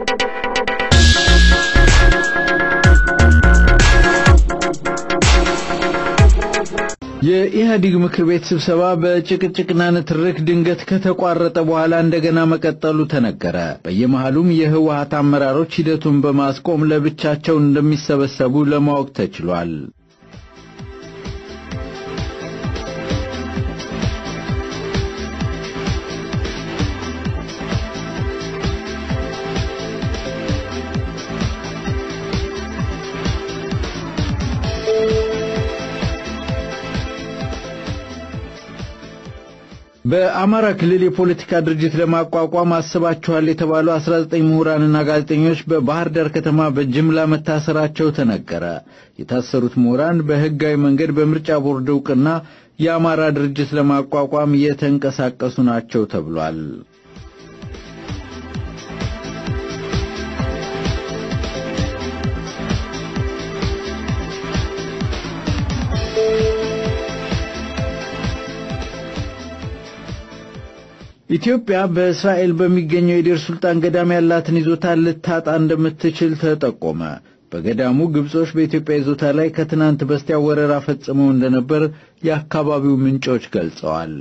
የኢህአዴግ ምክር ቤት ስብሰባ በጭቅጭቅና ንትርክ ድንገት ከተቋረጠ በኋላ እንደገና መቀጠሉ ተነገረ። በየመሃሉም የህወሀት አመራሮች ሂደቱን በማስቆም ለብቻቸው እንደሚሰበሰቡ ለማወቅ ተችሏል። በአማራ ክልል የፖለቲካ ድርጅት ለማቋቋም አስባችኋል የተባሉ 19 ምሁራንና ጋዜጠኞች በባህር ዳር ከተማ በጅምላ መታሰራቸው ተነገረ። የታሰሩት ምሁራን በህጋዊ መንገድ በምርጫ ቦርድ ዕውቅና የአማራ ድርጅት ለማቋቋም የተንቀሳቀሱ ናቸው ተብሏል። ኢትዮጵያ በእስራኤል በሚገኘው የዴር ሱልጣን ገዳም ያላትን ይዞታ ልታጣ እንደምትችል ተጠቆመ። በገዳሙ ግብጾች በኢትዮጵያ ይዞታ ላይ ከትናንት በስቲያ ወረራ ፈጽመው እንደነበር የአካባቢው ምንጮች ገልጸዋል።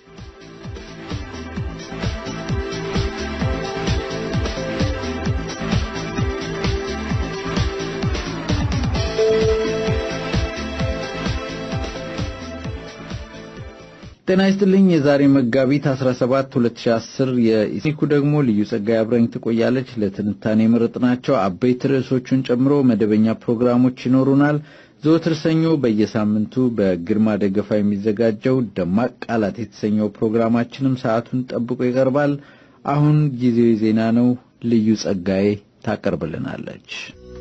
ጤና ይስጥልኝ። የዛሬ መጋቢት 17 2010 የኢሲኩ ደግሞ ልዩ ጸጋይ አብረኝ ትቆያለች። ለትንታኔ የመረጥናቸው አበይት ርዕሶቹን ጨምሮ መደበኛ ፕሮግራሞች ይኖሩናል። ዘወትር ሰኞ በየሳምንቱ በግርማ ደገፋ የሚዘጋጀው ደማቅ ቃላት የተሰኘው ፕሮግራማችንም ሰዓቱን ጠብቆ ይቀርባል። አሁን ጊዜው ዜና ነው። ልዩ ጸጋይ ታቀርብልናለች።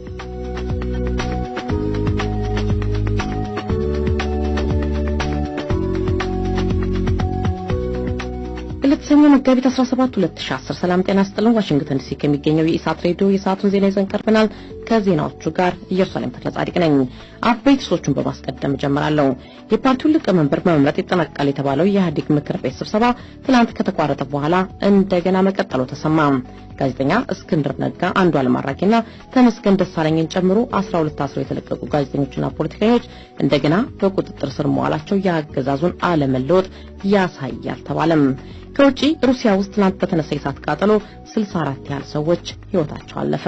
ለተሰኘ መጋቢት 17 2010 ሰላም ጤና ስጥልን። ዋሽንግተን ዲሲ ከሚገኘው የኢሳት ሬዲዮ የሰዓቱን ዜና ይዘን ቀርበናል። ከዜናዎቹ ጋር ኢየሩሳሌም ተክለ ጻድቅ ነኝ። አበይት ርዕሶቹን በማስቀደም እጀምራለሁ። የፓርቲውን ሊቀመንበር በመምረጥ ይጠናቀቃል የተባለው የኢህአዴግ ምክር ቤት ስብሰባ ትናንት ከተቋረጠ በኋላ እንደገና መቀጠሉ ተሰማ። ጋዜጠኛ እስክንድር ነጋ፣ አንዱዓለም አራጌና ተመስገን ደሳለኝን ጨምሮ 12 ታስረው የተለቀቁ ጋዜጠኞችና ፖለቲከኞች እንደገና በቁጥጥር ስር መዋላቸው የአገዛዙን አለመለወጥ ያሳያል ተባለም። ከውጪ ሩሲያ ውስጥ ትናንት በተነሳ የእሳት ቃጠሎ 64 ያህል ሰዎች ሕይወታቸው አለፈ።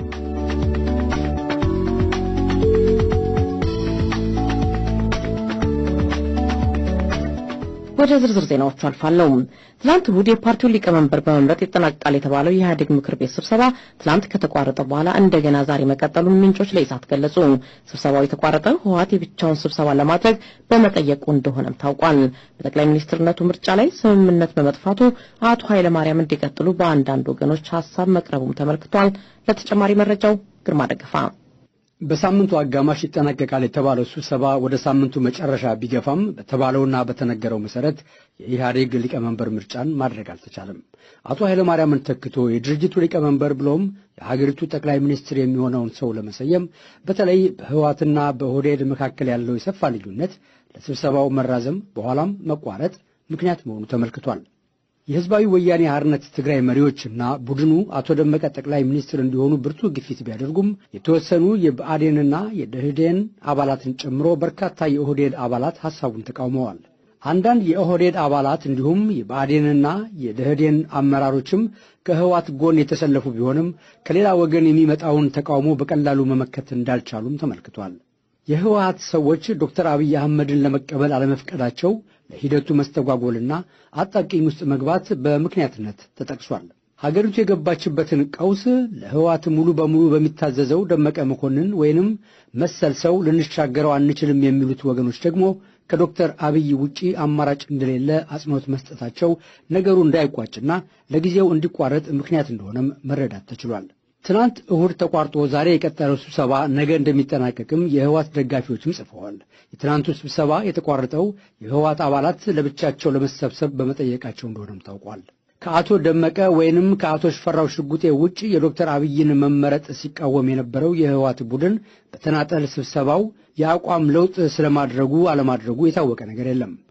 ወደ ዝርዝር ዜናዎቹ አልፋለሁ። ትላንት እሁድ የፓርቲውን ሊቀመንበር በመምረጥ ይጠናቀቃል የተባለው የኢህአዴግ ምክር ቤት ስብሰባ ትላንት ከተቋረጠ በኋላ እንደገና ዛሬ መቀጠሉን ምንጮች ለኢሳት ገለጹ። ስብሰባው የተቋረጠው ህወሓት የብቻውን ስብሰባ ለማድረግ በመጠየቁ እንደሆነም ታውቋል። በጠቅላይ ሚኒስትርነቱ ምርጫ ላይ ስምምነት በመጥፋቱ አቶ ኃይለማርያም እንዲቀጥሉ በአንዳንድ ወገኖች ሀሳብ መቅረቡም ተመልክቷል። ለተጨማሪ መረጃው ግርማ ደገፋ በሳምንቱ አጋማሽ ይጠናቀቃል የተባለው ስብሰባ ወደ ሳምንቱ መጨረሻ ቢገፋም በተባለውና በተነገረው መሰረት የኢህአዴግ ሊቀመንበር ምርጫን ማድረግ አልተቻለም። አቶ ኃይለማርያምን ተክቶ የድርጅቱ ሊቀመንበር ብሎም የሀገሪቱ ጠቅላይ ሚኒስትር የሚሆነውን ሰው ለመሰየም በተለይ በህወሓትና በኦህዴድ መካከል ያለው የሰፋ ልዩነት ለስብሰባው መራዘም በኋላም መቋረጥ ምክንያት መሆኑ ተመልክቷል። የህዝባዊ ወያኔ ሓርነት ትግራይ መሪዎችና ቡድኑ አቶ ደመቀ ጠቅላይ ሚኒስትር እንዲሆኑ ብርቱ ግፊት ቢያደርጉም የተወሰኑ የብአዴንና የደህዴን አባላትን ጨምሮ በርካታ የኦህዴድ አባላት ሐሳቡን ተቃውመዋል። አንዳንድ የኦህዴድ አባላት እንዲሁም የብአዴንና የደህዴን አመራሮችም ከህዋት ጎን የተሰለፉ ቢሆንም ከሌላ ወገን የሚመጣውን ተቃውሞ በቀላሉ መመከት እንዳልቻሉም ተመልክቷል። የህወሀት ሰዎች ዶክተር አብይ አህመድን ለመቀበል አለመፍቀዳቸው ለሂደቱ መስተጓጎልና አጣብቂኝ ውስጥ መግባት በምክንያትነት ተጠቅሷል። ሀገሪቱ የገባችበትን ቀውስ ለህወሀት ሙሉ በሙሉ በሚታዘዘው ደመቀ መኮንን ወይንም መሰል ሰው ልንሻገረው አንችልም የሚሉት ወገኖች ደግሞ ከዶክተር አብይ ውጪ አማራጭ እንደሌለ አጽንኦት መስጠታቸው ነገሩ እንዳይቋጭና ለጊዜው እንዲቋረጥ ምክንያት እንደሆነም መረዳት ተችሏል። ትናንት እሁድ ተቋርጦ ዛሬ የቀጠለው ስብሰባ ነገ እንደሚጠናቀቅም የህወሓት ደጋፊዎችም ጽፈዋል። የትናንቱ ስብሰባ የተቋረጠው የህወሓት አባላት ለብቻቸው ለመሰብሰብ በመጠየቃቸው እንደሆነም ታውቋል። ከአቶ ደመቀ ወይንም ከአቶ ሽፈራው ሽጉጤ ውጭ የዶክተር አብይን መመረጥ ሲቃወም የነበረው የህወሓት ቡድን በተናጠል ስብሰባው የአቋም ለውጥ ስለማድረጉ አለማድረጉ የታወቀ ነገር የለም።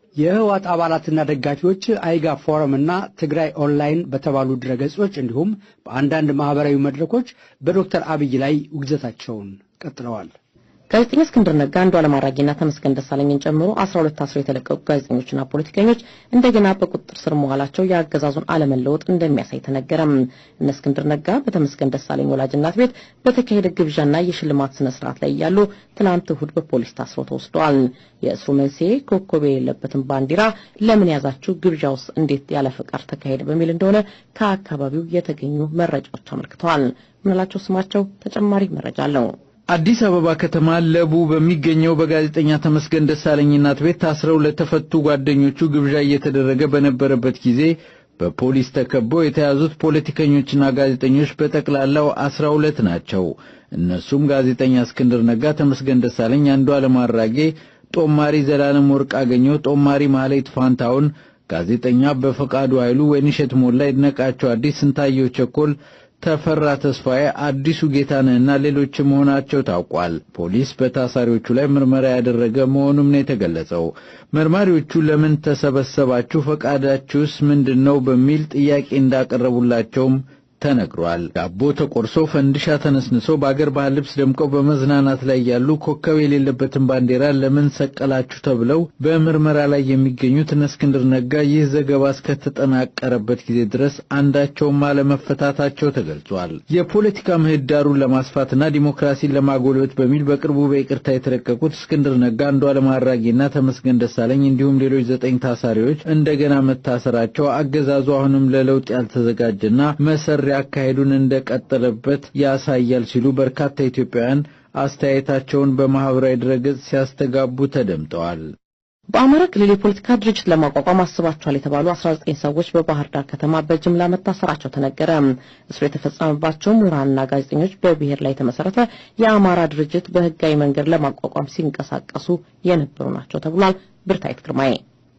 የህወሓት አባላትና ደጋፊዎች አይጋ ፎረም እና ትግራይ ኦንላይን በተባሉ ድረገጾች እንዲሁም በአንዳንድ ማህበራዊ መድረኮች በዶክተር አብይ ላይ ውግዘታቸውን ቀጥለዋል። ጋዜጠኛ እስክንድር ነጋ፣ አንዱዓለም አራጌና ተመስገን ደሳለኝን ጨምሮ 12 ታስረው የተለቀቁ ጋዜጠኞችና ፖለቲከኞች እንደገና በቁጥጥር ስር መዋላቸው የአገዛዙን አለመለወጥ እንደሚያሳይ ተነገረም። እነ እስክንድር ነጋ በተመስገን ደሳለኝ ወላጅ እናት ቤት በተካሄደ ግብዣና የሽልማት ስነ ስርዓት ላይ እያሉ ትናንት እሁድ በፖሊስ ታስረው ተወስደዋል። የእስሩ መንስኤ ኮከብ የሌለበትን ባንዲራ ለምን ያዛችሁ፣ ግብዣውስ እንዴት ያለ ፈቃድ ተካሄደ በሚል እንደሆነ ከአካባቢው የተገኙ መረጃዎች አመልክተዋል። ምንላቸው ስማቸው ተጨማሪ መረጃ አለው። አዲስ አበባ ከተማ ለቡ በሚገኘው በጋዜጠኛ ተመስገን ደሳለኝ እናት ቤት ታስረው ለተፈቱ ጓደኞቹ ግብዣ እየተደረገ በነበረበት ጊዜ በፖሊስ ተከበው የተያዙት ፖለቲከኞችና ጋዜጠኞች በጠቅላላው አስራ ሁለት ናቸው። እነሱም ጋዜጠኛ እስክንድር ነጋ፣ ተመስገን ደሳለኝ፣ አንዱዓለም አራጌ፣ ጦማሪ ዘላለም ወርቅ አገኘው፣ ጦማሪ ማህሌት ፋንታውን፣ ጋዜጠኛ በፈቃዱ ኃይሉ፣ ወይንሸት ሞላ፣ ይድነቃቸው አዲስ፣ ስንታየው ቸኮል ተፈራ ተስፋዬ፣ አዲሱ ጌታነህና ሌሎች መሆናቸው ታውቋል። ፖሊስ በታሳሪዎቹ ላይ ምርመራ ያደረገ መሆኑም ነው የተገለጸው። መርማሪዎቹ ለምን ተሰበሰባችሁ፣ ፈቃዳችሁስ ምንድን ነው በሚል ጥያቄ እንዳቀረቡላቸውም ተነግሯል። ዳቦ ተቆርሶ ፈንዲሻ ተነስንሶ በአገር ባህል ልብስ ደምቀው በመዝናናት ላይ ያሉ ኮከብ የሌለበትን ባንዲራ ለምን ሰቀላችሁ ተብለው በምርመራ ላይ የሚገኙት እነ እስክንድር ነጋ ይህ ዘገባ እስከተጠናቀረበት ጊዜ ድረስ አንዳቸውም አለመፈታታቸው ተገልጿል። የፖለቲካ ምህዳሩን ለማስፋትና ዲሞክራሲን ለማጎልበት በሚል በቅርቡ በይቅርታ የተለቀቁት እስክንድር ነጋ፣ አንዱዓለም አራጌና ተመስገን ደሳለኝ እንዲሁም ሌሎች ዘጠኝ ታሳሪዎች እንደገና መታሰራቸው አገዛዙ አሁንም ለለውጥ ያልተዘጋጀና መሰሪ አካሄዱን እንደቀጠለበት ያሳያል ሲሉ በርካታ ኢትዮጵያውያን አስተያየታቸውን በማህበራዊ ድረገጽ ሲያስተጋቡ ተደምጠዋል። በአማራ ክልል የፖለቲካ ድርጅት ለማቋቋም አስባቸዋል የተባሉ 19 ሰዎች በባህር ዳር ከተማ በጅምላ መታሰራቸው ተነገረ። እስሩ የተፈጸመባቸው ምሁራንና ጋዜጠኞች በብሔር ላይ የተመሰረተ የአማራ ድርጅት በህጋዊ መንገድ ለማቋቋም ሲንቀሳቀሱ የነበሩ ናቸው ተብሏል። ብርታይት ግርማዬ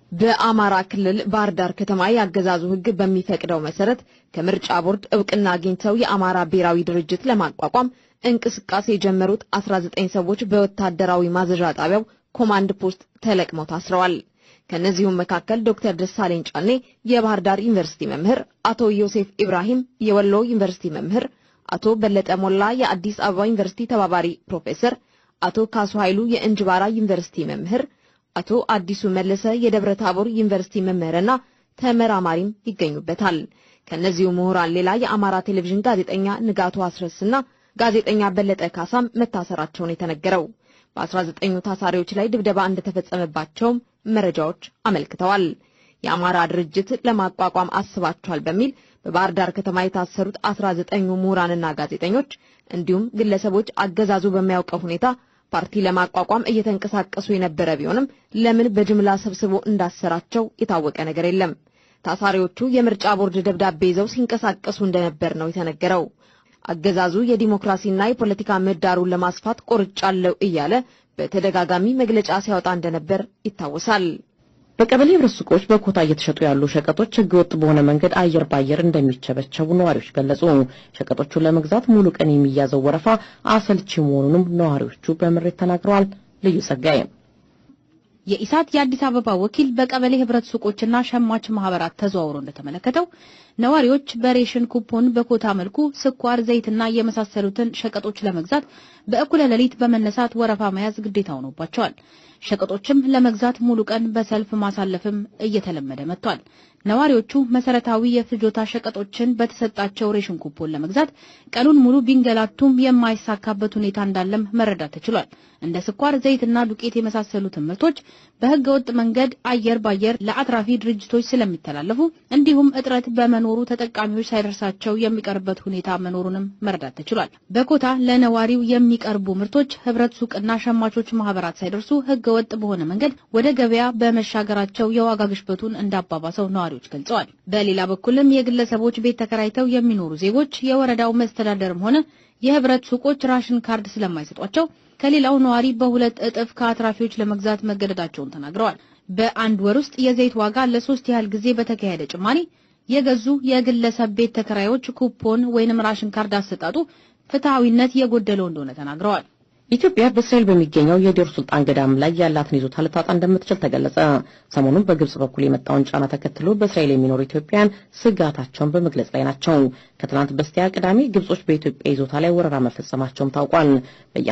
በአማራ ክልል ባህር ዳር ከተማ የአገዛዙ ህግ በሚፈቅደው መሰረት ከምርጫ ቦርድ እውቅና አግኝተው የአማራ ብሔራዊ ድርጅት ለማቋቋም እንቅስቃሴ የጀመሩት 19 ሰዎች በወታደራዊ ማዘዣ ጣቢያው ኮማንድ ፖስት ተለቅመው ታስረዋል። ከነዚሁም መካከል ዶክተር ደሳለኝ ጫኔ የባህር ዳር ዩኒቨርሲቲ መምህር፣ አቶ ዮሴፍ ኢብራሂም የወሎ ዩኒቨርሲቲ መምህር፣ አቶ በለጠ ሞላ የአዲስ አበባ ዩኒቨርሲቲ ተባባሪ ፕሮፌሰር፣ አቶ ካሱ ኃይሉ የእንጅባራ ዩኒቨርሲቲ መምህር አቶ አዲሱ መለሰ የደብረ ታቦር ዩኒቨርሲቲ መምህርና ተመራማሪም ይገኙበታል። ከነዚሁ ምሁራን ሌላ የአማራ ቴሌቪዥን ጋዜጠኛ ንጋቱ አስረስና ጋዜጠኛ በለጠ ካሳም መታሰራቸውን የተነገረው በ19ኙ ታሳሪዎች ላይ ድብደባ እንደተፈጸመባቸውም መረጃዎች አመልክተዋል። የአማራ ድርጅት ለማቋቋም አስባቸዋል በሚል በባህር ዳር ከተማ የታሰሩት 19ኙ ምሁራንና ጋዜጠኞች እንዲሁም ግለሰቦች አገዛዙ በሚያውቀው ሁኔታ ፓርቲ ለማቋቋም እየተንቀሳቀሱ የነበረ ቢሆንም ለምን በጅምላ ሰብስቦ እንዳሰራቸው የታወቀ ነገር የለም። ታሳሪዎቹ የምርጫ ቦርድ ደብዳቤ ይዘው ሲንቀሳቀሱ እንደነበር ነው የተነገረው። አገዛዙ የዲሞክራሲና የፖለቲካ ምህዳሩን ለማስፋት ቆርጫለው እያለ በተደጋጋሚ መግለጫ ሲያወጣ እንደነበር ይታወሳል። በቀበሌ ህብረት ሱቆች በኮታ እየተሸጡ ያሉ ሸቀጦች ህገወጥ በሆነ መንገድ አየር ባየር እንደሚቸበቸቡ ነዋሪዎች ገለጹ። ሸቀጦቹን ለመግዛት ሙሉ ቀን የሚያዘው ወረፋ አሰልቺ መሆኑንም ነዋሪዎቹ በምሬት ተናግረዋል። ልዩ ጸጋዬ የኢሳት የአዲስ አበባ ወኪል በቀበሌ ህብረት ሱቆችና ሸማች ማህበራት ተዘዋውሮ እንደተመለከተው ነዋሪዎች በሬሽን ኩፖን በኮታ መልኩ ስኳር፣ ዘይትና የመሳሰሉትን ሸቀጦች ለመግዛት በእኩለ ሌሊት በመነሳት ወረፋ መያዝ ግዴታ ሆኖባቸዋል። ሸቀጦችም ለመግዛት ሙሉ ቀን በሰልፍ ማሳለፍም እየተለመደ መጥቷል። ነዋሪዎቹ መሰረታዊ የፍጆታ ሸቀጦችን በተሰጣቸው ሬሽን ኩፖን ለመግዛት ቀኑን ሙሉ ቢንገላቱም የማይሳካበት ሁኔታ እንዳለም መረዳት ተችሏል። እንደ ስኳር፣ ዘይትና ዱቄት የመሳሰሉትን ምርቶች በህገ ወጥ መንገድ አየር ባየር ለአትራፊ ድርጅቶች ስለሚተላለፉ እንዲሁም እጥረት በመኖሩ ተጠቃሚዎች ሳይደርሳቸው የሚቀርበት ሁኔታ መኖሩንም መረዳት ተችሏል። በኮታ ለነዋሪው የሚቀርቡ ምርቶች ህብረት ሱቅና ሸማቾች ማህበራት ሳይደርሱ ህገ ወጥ በሆነ መንገድ ወደ ገበያ በመሻገራቸው የዋጋ ግሽበቱን እንዳባባሰው ነዋሪዎች ገልጸዋል። በሌላ በኩልም የግለሰቦች ቤት ተከራይተው የሚኖሩ ዜጎች የወረዳው መስተዳደርም ሆነ የህብረት ሱቆች ራሽን ካርድ ስለማይሰጧቸው ከሌላው ነዋሪ በሁለት እጥፍ ከአትራፊዎች ለመግዛት መገደዳቸውን ተናግረዋል። በአንድ ወር ውስጥ የዘይት ዋጋ ለሶስት ያህል ጊዜ በተካሄደ ጭማሪ የገዙ የግለሰብ ቤት ተከራዮች ኩፖን ወይንም ራሽን ካርድ አሰጣጡ ፍትሐዊነት የጎደለው እንደሆነ ተናግረዋል። ኢትዮጵያ በእስራኤል በሚገኘው የዴር ሱልጣን ገዳም ላይ ያላትን ይዞታ ልታጣ እንደምትችል ተገለጸ። ሰሞኑን በግብጽ በኩል የመጣውን ጫና ተከትሎ በእስራኤል የሚኖሩ ኢትዮጵያውያን ስጋታቸውን በመግለጽ ላይ ናቸው። ከትናንት በስቲያ ቅዳሜ ግብጾች በኢትዮጵያ ይዞታ ላይ ወረራ መፈጸማቸውም ታውቋል።